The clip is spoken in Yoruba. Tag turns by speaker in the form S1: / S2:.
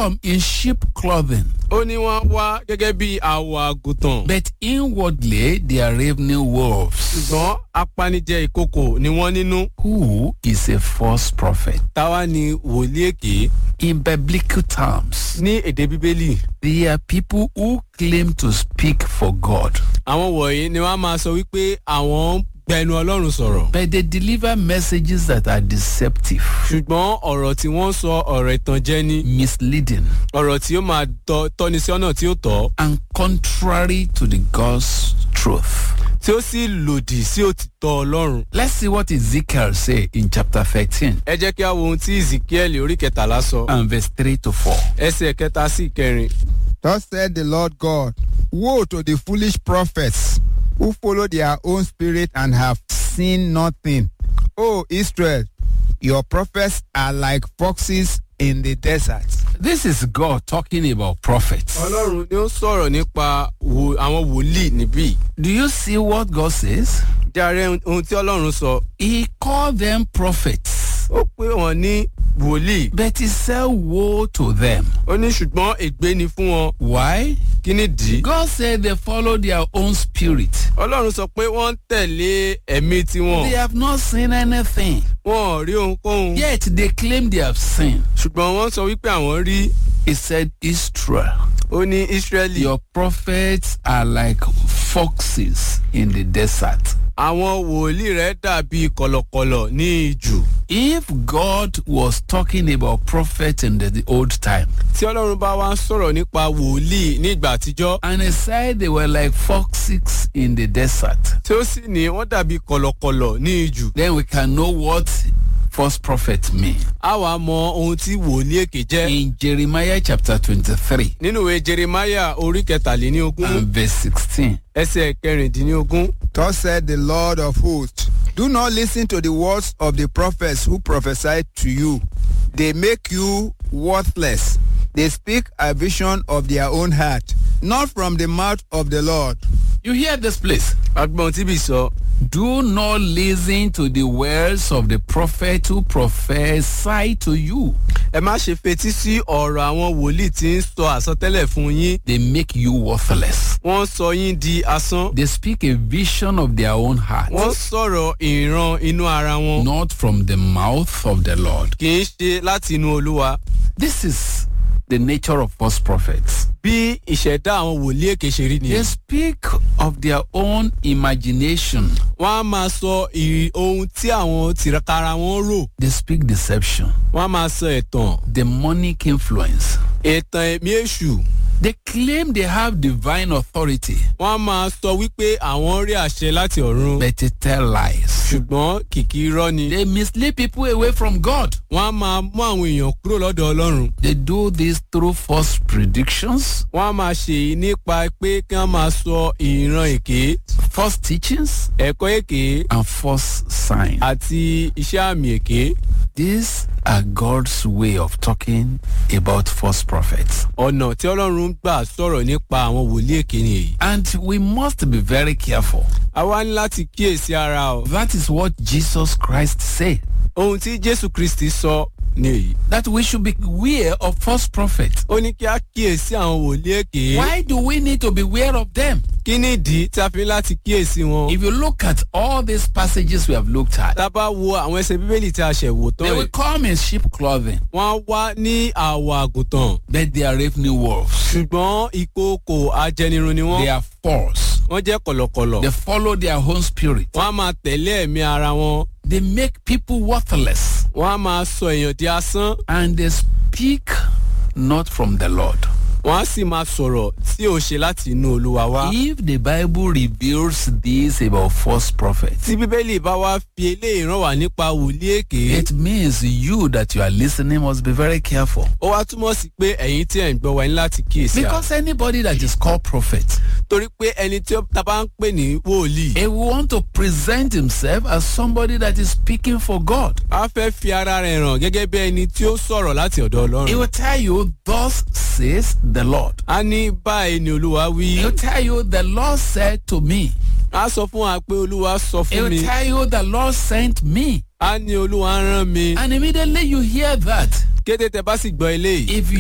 S1: come in sheep clothing,
S2: ó ní wọ́n wá gẹ́gẹ́ bí àwọ̀ àgùntàn
S1: but inwardly they are ravening wolves.
S2: ṣùgbọ́n apanijẹ ìkòkò ni wọ́n nínú
S1: Who is a false prophet?
S2: táwa ni wòlíì èké
S1: In biblical terms,
S2: ní èdè bíbélì
S1: they are people who claim to speak for God,
S2: àwọn wọ̀nyí ni wọ́n á máa sọ wípé àwọn ń gbẹnu ọlọ́run sọ̀rọ̀
S1: but they deliver messages that are deceptive,
S2: ṣùgbọ́n ọ̀rọ̀ tí wọ́n sọ ọ̀rọ̀ ìtànjẹ ni
S1: misleading,
S2: ọ̀rọ̀ tí ó máa tọ́- tọ́ni sí ọ̀nà tí ó tọ́
S1: and contrary to the God's truth.
S2: tí ó sì lòdì sí òtítọ́ ọlọ́run.
S1: Let's see what Ezekiel say in chapter 13
S2: ẹ jẹ́ kí a wo ohun tí ezekiel orí kẹtàlá sọ
S1: and verse 3 to 4.
S2: ẹsẹ̀ kẹta sí ìkẹrin.
S3: Thus said the Lord God Woe to the foolish prophets who follow their own spirit and have seen nothing. O Israel, your prophets are like foxes in the desert.
S1: This is God talking about prophets.
S2: ọlọ́run ni ó sọ̀rọ̀ nípa wo- àwọn wòlíì níbí.
S1: Do you see what God says?
S2: járe ohun tí ọlọ́run sọ
S1: He called them prophets,
S2: ó pé wọn ní wòlíì
S1: but he said woe to them.
S2: ó ní ṣùgbọ́n ègbé ni fún wọn
S1: Why?
S2: kí ni dì í.
S1: God said they follow their own spirit.
S2: ọlọ́run sọ pé wọ́n ń tẹ̀lé ẹ̀mí tiwọn
S1: They have not seen anything.
S2: wọn ò rí ohunkóhun
S1: Yet they claim they have seen.
S2: ṣùgbọ́n wọ́n sọ wípé àwọn rí
S1: He said, Israel,
S2: ó ní israeli
S1: your prophets are like foxes in the desert.
S2: àwọn wòlíì rẹ̀ dàbí kọ̀lọ̀kọ̀lọ̀ ní ijù.
S1: If God was talking about prophets in the, the old time,
S2: tí ọlọ́run bá wá ń sọ̀rọ̀ nípa wòlíì ní ìgbà àtijọ́
S1: and he said they were like foxes in the desert,
S2: tí ó sì ní wọ́n dàbí kọ̀lọ̀kọ̀lọ̀ ní ijù.
S1: then we can know what false prophet mean.
S2: a wàá mọ ohun tí wòlíì èké jẹ́.
S1: In Jeremiah chapter 23
S2: nínú ìwé jeremaya orí kẹtàléníogún
S1: and verse 16,
S2: ẹsẹ̀ kẹrìndínlógún
S3: Thus said the Lord of hosts Do not listen to the words of the prophets who prophesy to you. They make you worthless. They speak a vision of their own heart, not from the mouth of the Lord.
S1: you hear this place.
S2: agbọ̀n tíbi sọ
S1: Do not listen to the words of the prophet who prophesy to you.
S2: ẹ má ṣe fetí sí ọ̀rọ̀ àwọn wòlíì tí ń sọ àsọtẹ́lẹ̀ fún yín
S1: They make you worthless.
S2: wọ́n sọ yín di asán
S1: They speak a vision of their own heart,
S2: wọ́n sọ̀rọ̀ ìran inú ara wọn
S1: not from the mouth of the Lord.
S2: kì í ṣe láti inú olúwa
S1: This is the nature of false prophets.
S2: bí ìṣẹ̀dá àwọn wòlíì èké ṣe rí
S1: They
S2: nìyẹn
S1: speak of their own imagination.
S2: wọ́n á máa sọ ì- ohun tí àwọn tìkára wọn rò
S1: They speak deception,
S2: wọ́n á máa sọ ẹ̀tàn
S1: demonic influence.
S2: ẹ̀tàn ẹ̀mí èṣù
S1: They claim they have divine authority,
S2: wọ́n á máa sọ wípé àwọn rí àṣẹ láti ọ̀run
S1: but they tell lies.
S2: ṣùgbọ́n kìkì irọ́ ni
S1: They mislead people away from God.
S2: wọ́n á máa mú àwọn èèyàn kúrò lọ́dọ̀ ọlọ́run
S1: They do this through false predictions,
S2: wọ́n á máa ṣe èyí nípa pé kí wọ́n máa sọ ìran èké
S1: false teachings,
S2: ẹ̀kọ́ èké
S1: and false signs.
S2: àti iṣẹ́ àmì èké
S1: These are God's way of talking about false prophets.
S2: ọ̀nà tí ọlọ́run gbà sọ̀rọ̀ nípa àwọn wòlíì èké ni èyí.
S1: And we must be very careful.
S2: a wá ní láti kíyèsí ara o
S1: That is what Jesus Christ said.
S2: ohun tí jésù kristi sọ ni èyí.
S1: That we should be aware of false prophets.
S2: ó ní kí a kíyèsí àwọn wòlíì èké.
S1: Why do we need to be aware of them?
S2: kí ni ìdí tí a fi ní láti kíyèsí wọn.
S1: If you look at all these passages we have looked at,
S2: tá a bá wo àwọn ẹsẹ̀ bíbélì tí a ṣẹ̀ wò tán
S1: they will
S2: yìí
S1: come in sheep clothing,
S2: wọ́n á wá ní àwọ̀ àgùntàn
S1: but they are ravening wolves.
S2: ṣùgbọ́n ìkookò ajẹnirun ni
S1: They
S2: wọ́n
S1: are false.
S2: wọ́n jẹ́ kọ̀lọ̀kọ̀lọ̀
S1: They follow their own spirit.
S2: wọ́n á máa tẹ̀lé ẹ̀mí ara wọn
S1: They make people worthless.
S2: wọ́n á máa sọ èèyàn di asán
S1: And they speak not from the Lord.
S2: wọ́n á sì máa sọ̀rọ̀ tí ò ṣe láti inú olúwa wá.
S1: If the Bible reveals this about false prophets,
S2: tí bíbélì bá wá fi eléyìí rán wá nípa wòlíì èké
S1: it means you that you are listening must be very careful.
S2: ó wá túmọ̀ sí pé ẹ̀yin tí ẹ̀ ń gbọ́ wa ní láti kíyèsí à
S1: Because anybody that is called prophet,
S2: torí pé ẹni tí ó ta bá ń pè ní wòlíì
S1: he will want to present himself as somebody that is speaking for God.
S2: á fẹ́ fi ara rẹ̀ hàn gẹ́gẹ́ bí ẹni tí ó sọ̀rọ̀ láti ọ̀dọ̀
S1: He
S2: ọlọ́run
S1: will tell you, Thus says the Lord.
S2: á ní báyìí ni olúwa wí
S1: He will tell you, The Lord said to me.
S2: á sọ fún wa pé olúwa sọ
S1: He
S2: fún
S1: will
S2: mi
S1: tell you, The Lord sent me.
S2: á ní olúwa rán mi
S1: And immediately you hear that.
S2: kété tẹ bá sì gbọ́ eléyìí
S1: If